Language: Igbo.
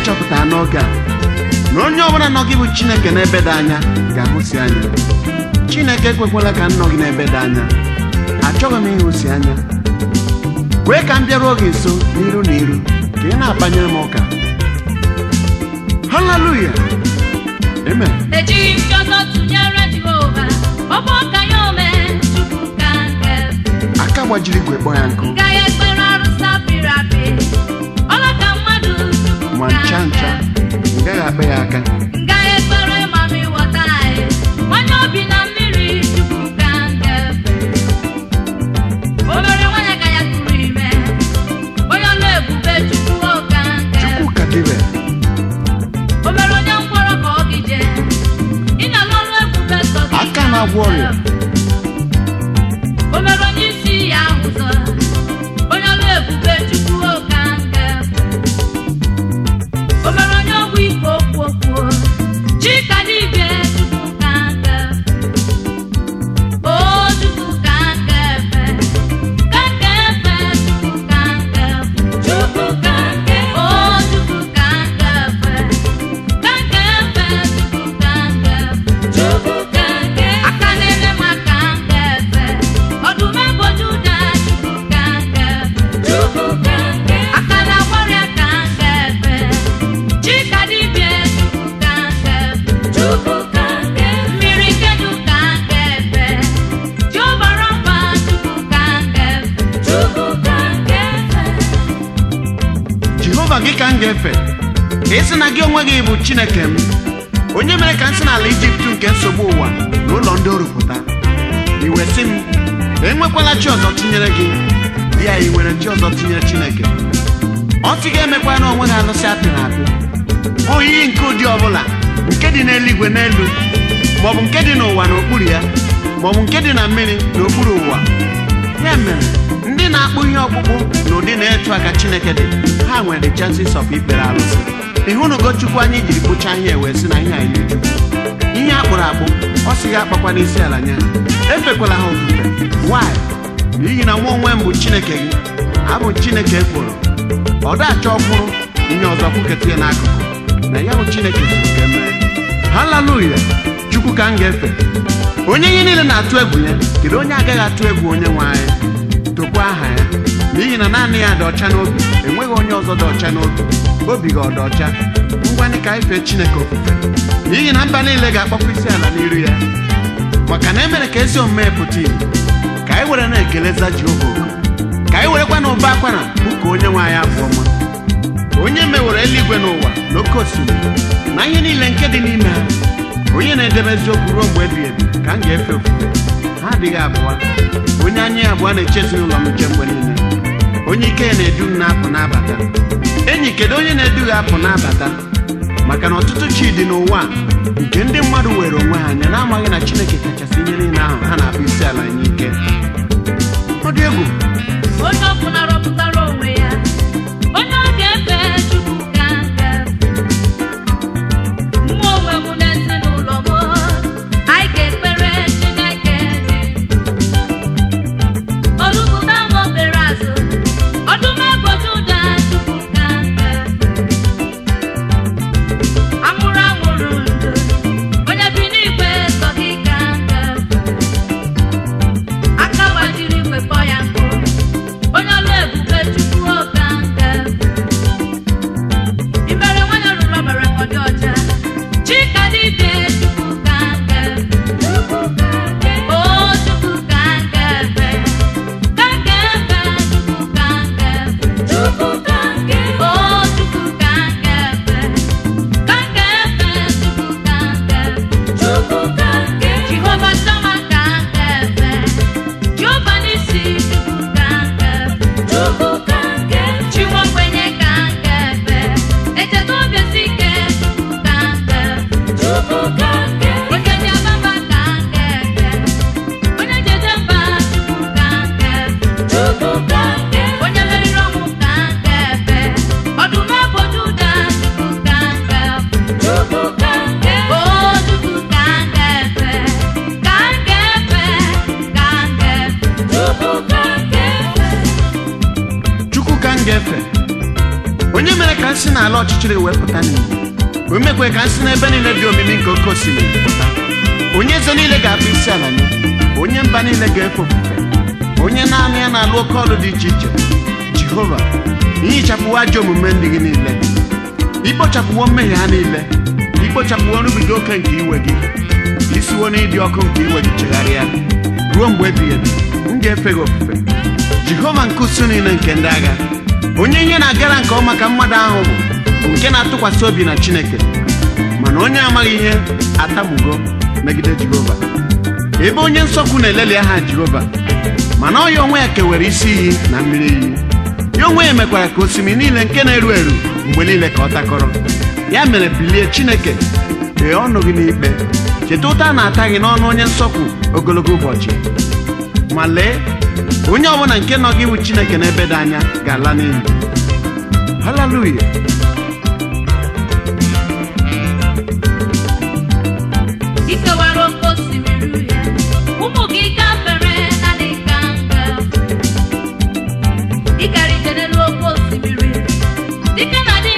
ịchọpụta n'oge a na onye ọbụla nọ gị bụ chineke n'ebe dị anya ga-ahụsi anya chineke ekwekwala ka m nọ gị n'ebe dị anya achọghị m ịhụsi anya kwee ka m bịaruo gị nso n'iru na iru ka ị na-akpanyere m ụka haleluya amen ejighị m ọzọ tụnyere jehova ọ bụ ọka ya ome chukwu ka nke aka gbajiri igwe kpọ ya nkụ gaghị ekpere arụsị apịrị apị ọla ka mmadụ chukwu ma ka ncha nke ncha m gaghị akpa ya aka gaghị ekpere mami wọta anyị nwanye obi na mmiri chukwu ka nke obere nwanyị ka ya tụrụ ime onye ọlụ ebube chukwu ka nke chukwu ka dịbe o mere onye mkpọrọ ka ọ gije ị na-alụ ọrụ ebube sọ gị Aka na-agwọ ọrịa. o mere onye isi ya ụzọ onye ọrụ ebube chukwu oka nke o mere onye ọgwụ ike okwu okwu chika dibịa chukwu ka nke o chukwu ka nke efe ka nke efe chukwu ka nke chukwu ka nke o chukwu ka nke efe aka na-ele m aka nke efe ọdụm eboju ụda aka na-agbarị aka nke efe chika dibịa mmiri kedu ka nke efe jiobara mba chukwu ka nke jehova gị ka m ga-efe ị sị na gị onwe gị bụ chineke m onye mere ka m si n'ala ijipt nke nsogbu ụwa na ụlọ ndị orupụta iwe sị m enwekwala chi ọzọ tinyere gị ya i nwere chi ọzọ tinyere chineke ọ sị gị emekwa na onwe gị alụsị apịrị apị oyiyi nke ụdị ọbụla nke dị n'eluigwe n'elu maọbụ nke dị n'ụwa n'okpuru ya maọbụ nke dị na mmiri n'okpuru ụwa ya mere ndị na-akpụ ihe ọkpụkpụ na ụdị na-etu aka chineke dị ha nwere the chances of ikpere alụsị ịhụnugo chukwu anyị jiri kpụchaa ihe wee sị na ihe a yiri chukwu ihe a kpụrụ akpụ ọ sị gị akpakwa n'isi ala nye ha efekwala ha ofufe why n'ihi na nwa onwe m bụ chineke gị abụ chineke ekworo ọ dachọ ọkwụrụ ihe ọzọ kwuketa ya n'akụkụ na ya bụ chineke zuru ka emee haleluya chukwu ka m ga-efe onye ihe niile na-atụ egwu ya kedu onye agaghị atụ egwu onye nwe anyị tokwa aha ya n'ihi na naanị ya dị ọcha n'obi enweghị onye ọzọ dị ọcha n'obi obi gị ọ dị ọcha ngwanị ka anyị fee chineke ofufe n'ihi na mba niile ga-akpọkwa isi ala n'iru ya maka na emere ka ezi omume pụta ìhè ka anyị were na-ekeleza jehova oku ka anyị werekwa na ụba akwara ụka onye nwe anyị abụ ọma onye mewere eluigwe n'ụwa na oke osimiri na ihe niile nke dị n'ime ha onye na-edebe eziokwu ruo mgbe ebighị ebi ka m ga-efe ofufe ha adịghị abụọ onye anya ya abụọ na-eche ezinụlọ m nche mgbe niile onye ike ya na-edu m na-apụ n'abata enyi kedu onye na-edu gị apụ n'abata maka na ọtụtụ chi dị n'ụwa a, nke ndị mmadụ were onwe ha anya na-amaghị na chineke kachasị ihe niile ahụ ha na-akpụ isi ala nye ike ọ dị egwu onye ọbụla rọpụtara onwe ya onye ọ ga-efe chukwu ka nke mmụọ onwe m na ezinụlọ m anyị ga-ekpere chineke olugbuda m obere azụ ọdụm eboju ụda chukwu ka nke amụrụ amụrụ ndụ onye bi n'igwe sọ gị ka nke aka gbajiri igwe kpọ ya nkụ onye ọlụ ebube chukwu oka nke imere nwanyị rụrụ ọbara ka ọ dị ọcha chika dibịa chukwu ka nke o chukwu ka nke efe ka nke efe chukwu ka nke chukwu ka nke o chukwu ka nke efe ka nke efe chukwu ka nke chukwu ka nke jehova sama ka nke efe jehova n'isi chukwu ka nke chukwu ka nke chiwa ogbenye ka nke efe echeta obi esi ike chukwu ka nke chukwu ka nke onye dị ababa ka nke efe onye jeje mba chukwu ka nke chukwu ka nke onye meriri ọnwụ ka nke efe ọdụm eboju ụda chukwu ka nke chukwu ka nke o chukwu ka nke efe ka nke efe ka nke chukwu ka nke efe chukwu ka m ga-efe onye mere ka nsị n'ala ọchịchịrị wee pụta n'ìhè o mekwe ka nsị n'ebe niile dị omimi nke oke osimiri pụta onye eze niile ga-akpụ isi ala nye onye mba niile ga-efe ofufe onye naanị ya na-alụ oke ọlụ dị iche iche jehova ihichapụwo ajọ omume ndị gị niile ikpochapụwo mmehie ha niile ikpochapụwo nrụbiga oke nke iwe gị isiwo n'ịdị ọkụ nke iwe gị chegharịa ruo mgbe ebighị ebi m ga-efe gị ofufe jehova nke usu niile nke ndị agha onye ihe na-agara nke ọma ka mmadụ ahụ bụ bụ nke na-atụkwasị obi na chineke mana onye amaghị ihe atamugo megide jehova ebe onye nsọkwu na-eleli aha jehova mana ọ ya onwe ya kewere isi iyi na mmiri iyi ya onwe ya mekwara ka osimiri niile nke na-eru eru mgbe niile ka ọ takọrọ ya mere bilie chineke kpee ọnụ gị n'ikpe cheta ụta a na-ata gị n'ọnụ onye nsọkwu ogologo ụbọchị ma lee onye ọbụla nke nọ gị iwu chineke n'ebe dị anya ga-ala n'iyi haleluya ikewara oke osimiri uhie ụmụ gị gafere na dịka ngafe ịgara ije n'elu oke osimiri dike na dị